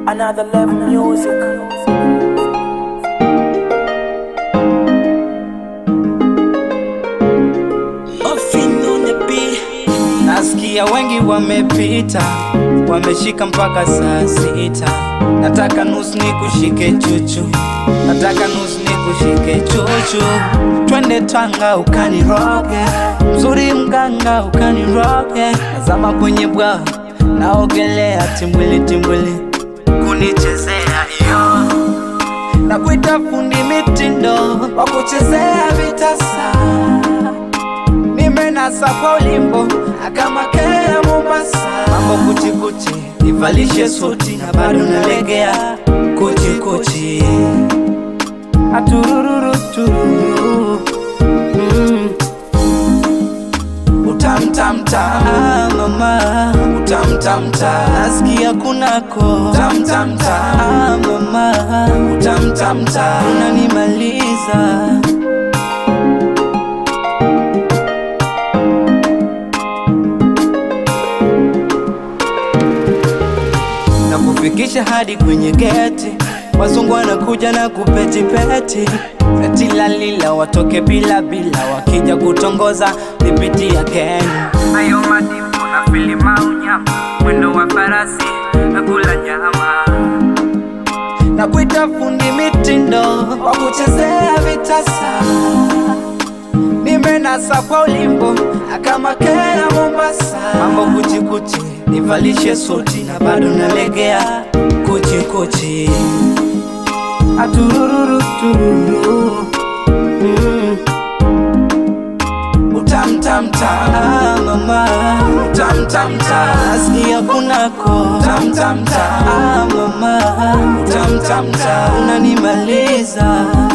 Another level music. Nasikia wengi wamepita, wameshika mpaka saa sita. Nataka nusu ni kushike chuchu, nataka nusu ni kushike chuchu. Twende Tanga ukaniroge, mzuri mganga ukaniroge. Nazama kwenye bwawa, naogelea timbwili timbwili, kunichezea iyo na kuita fundi mitindo wa kuchezea vitasa nimenasa kwa ulimbo akamakea Mombasa, mambo kuchikuchi, nivalishe suti na bado nalegea kuchikuchi, aturururu tururu mm. Utamtamta ah, mama utamtamta, nasikia kunako utamtamta ah, mama utamtamta, unanimaliza na kufikisha hadi kwenye geti. Wazungu wanakuja na kupetipeti eti lalila watoke bila bila, wakija kutongoza nipitia Kenya. Hayo madimbo na filima unyama, mwendo wa farasi na kula nyama. na kuita fundi mitindo wa kuchezea vitasa. Nimenasa kwa ulimbo akamakea Mombasa, mambo kuchikuchi, nivalishe suti na bado nalegea kuchikuchi, atururu tururu mm. Utamtamta ah, mama utamtamta, nasikia kunako utamtamta ah, mama utamtamta, unanimaliza